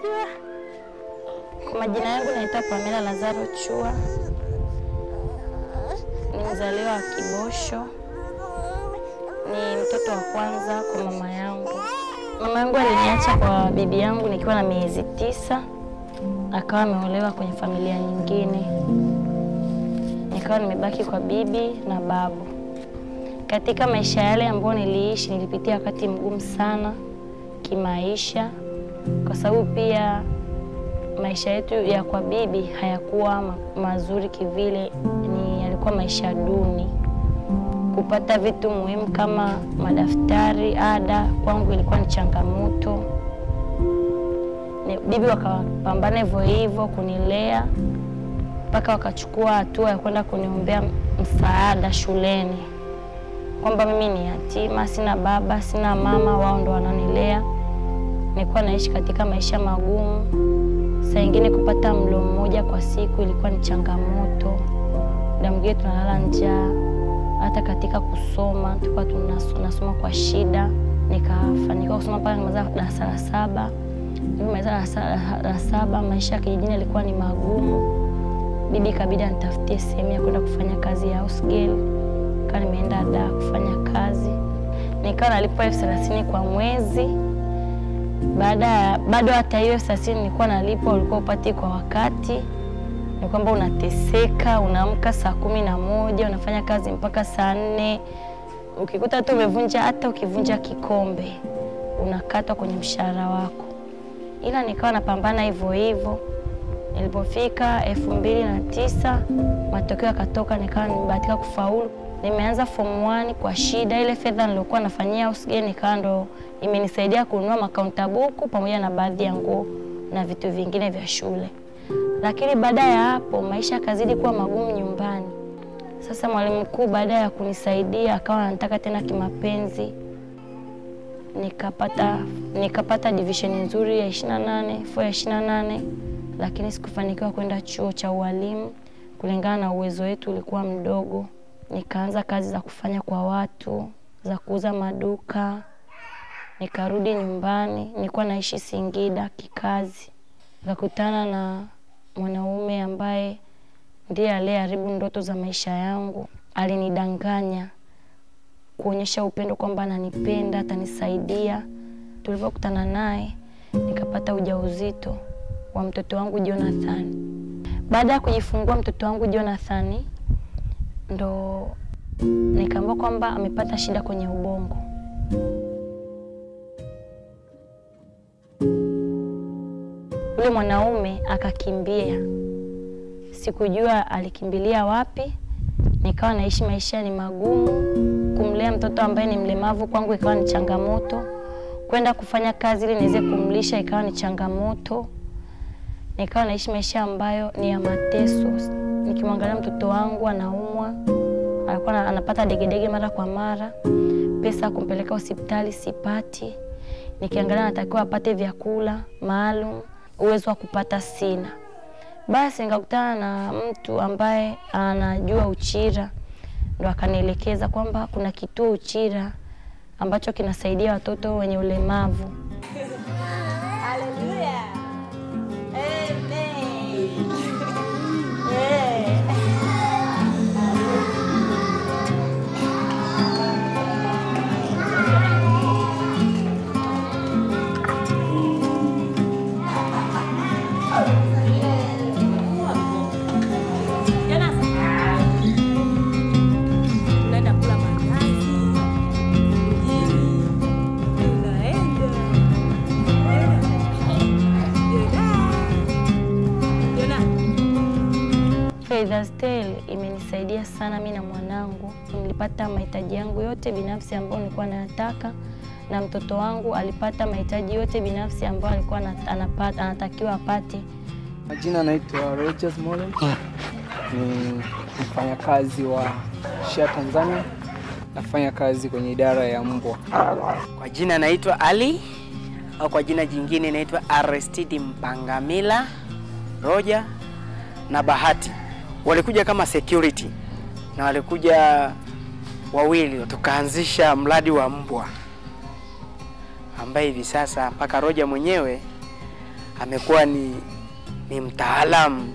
Kwa majina yangu naitwa Pamela Lazaro Chua, ni mzaliwa wa Kibosho, ni mtoto wa kwanza kwa mama yangu. Mama yangu aliniacha kwa bibi yangu nikiwa na miezi tisa, akawa ameolewa kwenye familia nyingine, nikawa nimebaki kwa bibi na babu. Katika maisha yale ambayo niliishi, nilipitia wakati mgumu sana kimaisha, kwa sababu pia maisha yetu ya kwa bibi hayakuwa ma mazuri kivile, ni yalikuwa maisha duni. Kupata vitu muhimu kama madaftari, ada, kwangu ilikuwa ni changamoto. Ni bibi wakapambana hivyo hivyo kunilea mpaka wakachukua hatua ya kwenda kuniombea msaada shuleni, kwamba mimi ni yatima, sina baba, sina mama, wao ndo wananilea. Nilikuwa naishi katika maisha magumu. Saa ingine kupata mlo mmoja kwa siku ilikuwa ni changamoto, muda mwingine tunalala njaa. Hata katika kusoma tulikuwa tunasoma kwa shida. Nikafanikiwa kusoma mpaka nimaliza darasa la saba. Nimaliza darasa la saba, maisha ya kijijini yalikuwa ni magumu. Bibi ikabidi anitafutie sehemu ya kwenda kufanya kazi ya house girl. Kaa nimeenda da kufanya kazi, nikawa nalipwa elfu thelathini kwa mwezi baada ya bado hata hiyo thelathini nilikuwa nalipwa, ulikuwa upati kwa wakati. Ni kwamba unateseka, unaamka saa kumi na moja unafanya kazi mpaka saa nne ukikuta hata umevunja hata ukivunja kikombe unakatwa kwenye mshahara wako, ila nikawa napambana hivyo hivyo. Nilipofika elfu mbili na tisa matokeo yakatoka, nikawa nimebahatika kufaulu. Nimeanza form 1 kwa shida. Ile fedha niliokuwa nafanyia house girl nikawa ndo imenisaidia kununua makaunta buku pamoja na baadhi ya nguo na vitu vingine vya shule. Lakini baada ya hapo maisha yakazidi kuwa magumu nyumbani. Sasa mwalimu mkuu baada ya kunisaidia akawa anataka tena kimapenzi, nikapata nikapata division nzuri ya 28 4 ya 28, lakini sikufanikiwa kwenda chuo cha ualimu kulingana na uwezo wetu ulikuwa mdogo. Nikaanza kazi za kufanya kwa watu za kuuza maduka nikarudi nyumbani, nilikuwa naishi Singida kikazi. Nikakutana na mwanaume ambaye ndiye aliyeharibu ndoto za maisha yangu. Alinidanganya kuonyesha upendo kwamba ananipenda, atanisaidia. Tulivyokutana naye, nikapata ujauzito wa mtoto wangu Jonathan. Baada ya kujifungua mtoto wangu Jonathan, ndo nikaambiwa kwamba amepata shida kwenye ubongo. Yule mwanaume akakimbia, sikujua alikimbilia wapi. Nikawa naishi maisha ni magumu. Kumlea mtoto ambaye ni mlemavu kwangu ikawa ni changamoto, kwenda kufanya kazi ili niweze kumlisha ikawa ni changamoto. Nikawa naishi maisha ambayo ni ya mateso. Nikimwangalia mtoto wangu anaumwa, alikuwa anapata degedege mara kwa mara, pesa ya kumpeleka hospitali sipati. Nikiangalia natakiwa apate vyakula maalum uwezo wa kupata sina. Basi nikakutana na mtu ambaye anajua Uchira, ndo akanielekeza kwamba kuna kituo Uchira ambacho kinasaidia watoto wenye ulemavu. Haleluya. Amen. Unaenda kula mandazi mjini, unaenda Faithers Tale imenisaidia sana mimi na mwanangu. Nilipata mahitaji yangu yote binafsi ambayo nilikuwa nayataka, na mtoto wangu alipata mahitaji yote binafsi ambayo alikuwa ana- anapata, anatakiwa apate. Majina anaitwa Rogers Molen, ni mfanyakazi wa SHA Tanzania, nafanya kazi kwenye idara ya mbwa. Kwa jina naitwa Ali au kwa jina jingine naitwa Aristidi Mpangamila Roja na Bahati. Walikuja kama security na walikuja wawili, tukaanzisha mradi wa mbwa ambaye hivi sasa mpaka Roja mwenyewe amekuwa ni, ni mtaalamu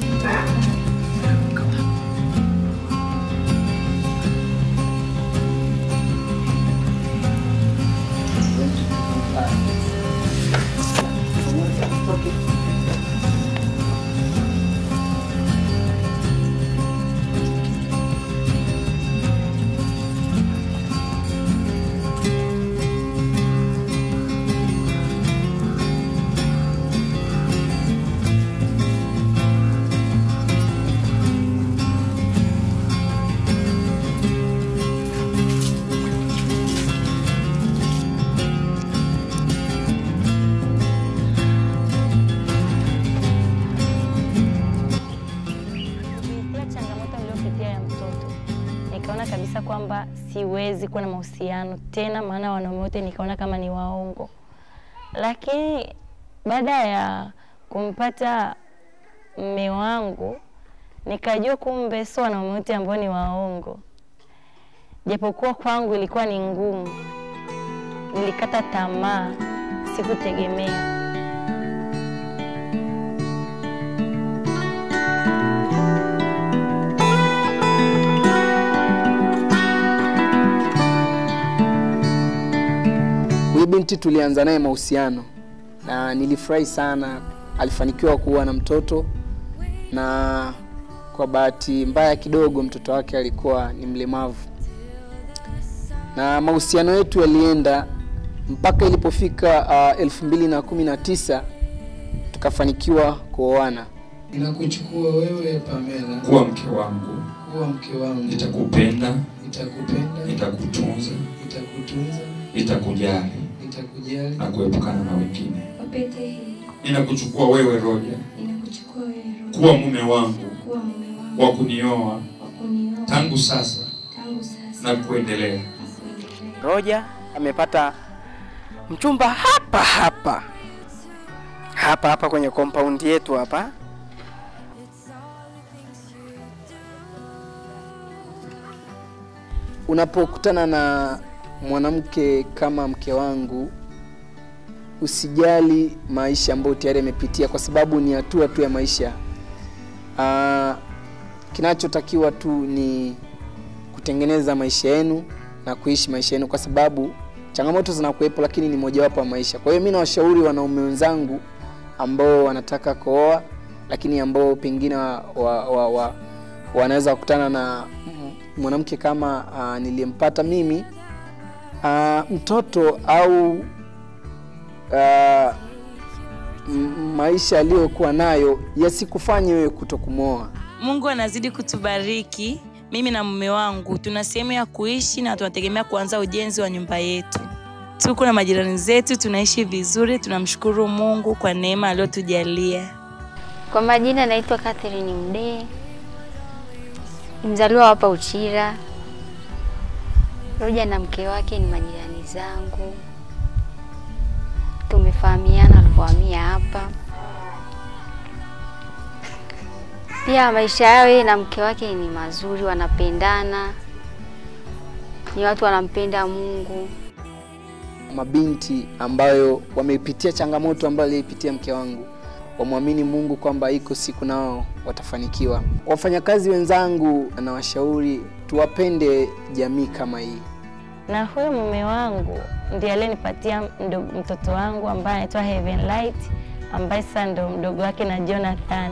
Kupitia changamoto niliyopitia ya mtoto, nikaona kabisa kwamba siwezi kuwa na mahusiano tena, maana wanaume wote nikaona kama ni waongo. Lakini baada ya kumpata mme wangu, nikajua kumbe sio wanaume wote ambao ni waongo, japokuwa kwangu ilikuwa ni ngumu. Nilikata tamaa, sikutegemea. Huyu binti tulianza naye mahusiano na nilifurahi sana, alifanikiwa kuwa na mtoto, na kwa bahati mbaya kidogo mtoto wake alikuwa ni mlemavu, na mahusiano yetu yalienda mpaka ilipofika uh, elfu mbili na kumi na tisa tukafanikiwa kuoana. Ninakuchukua wewe Pamela kuwa mke wangu, kuwa mke wangu, nitakupenda, nitakupenda, nitakutunza, nitakutunza, nitakujali nitakujali na kuepukana na wengine. Wapete hii Ninakuchukua wewe Roja ninakuchukua wewe Roho kuwa mume wangu kuwa mume wangu wa kunioa wa kunioa tangu sasa tangu sasa na kuendelea. na kuendelea. Roja amepata mchumba hapa hapa hapa hapa kwenye compound yetu hapa. Unapokutana na mwanamke kama mke wangu, usijali maisha ambayo tayari amepitia, kwa sababu ni hatua tu ya maisha. Ah, kinachotakiwa tu ni kutengeneza maisha yenu na kuishi maisha yenu, kwa sababu changamoto zinakuwepo, lakini ni mojawapo wa maisha. Kwa hiyo mi nawashauri wanaume wenzangu ambao wanataka kuoa, lakini ambao pengine wa, wa, wa, wa, wanaweza kukutana na m- mwanamke kama uh, niliyempata mimi uh, mtoto au uh, m- maisha aliyokuwa nayo yasikufanye wewe kutokumwoa. Mungu anazidi kutubariki. Mimi na mume wangu tuna sehemu ya kuishi na tunategemea kuanza ujenzi wa nyumba yetu. Tuko na majirani zetu, tunaishi vizuri. Tunamshukuru Mungu kwa neema aliyotujalia. Kwa majina naitwa Catherine Mdee, ni mzaliwa wa hapa Uchira. Roja na mke wake ni majirani zangu, tumefahamiana alipohamia hapa. Pia maisha yao yeye na mke wake ni mazuri, wanapendana, ni watu wanampenda Mungu. Mabinti ambayo wamepitia changamoto ambayo aliipitia mke wangu wamwamini Mungu kwamba iko siku nao watafanikiwa. Wafanyakazi wenzangu, nawashauri tuwapende jamii kama hii. na huyo mume wangu ndiye aliyenipatia mdo- mtoto wangu ambaye anaitwa Heaven Light ambaye sasa ndo mdogo wake na Jonathan.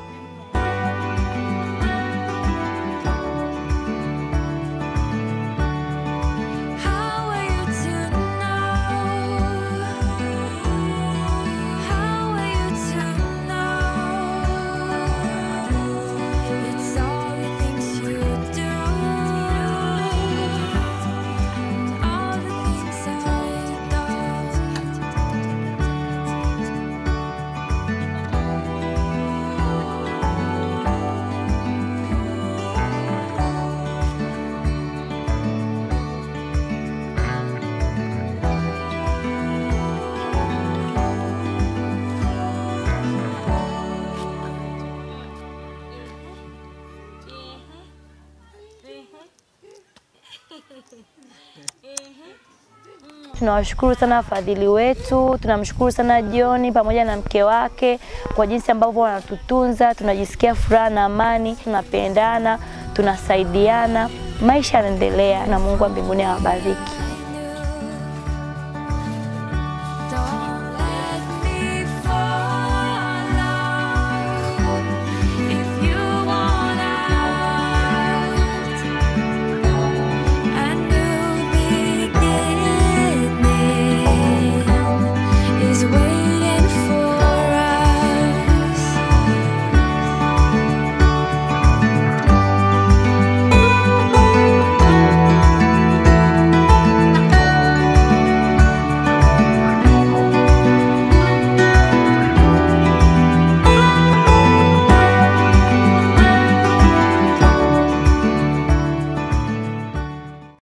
How are you to know? How are you to know? It's all the things you do, all the things I know. Tunawashukuru sana wafadhili wetu, tunamshukuru sana John pamoja na mke wake kwa jinsi ambavyo wanatutunza. Tunajisikia furaha na amani, tunapendana, tunasaidiana, maisha yanaendelea, na Mungu wa mbinguni awabariki.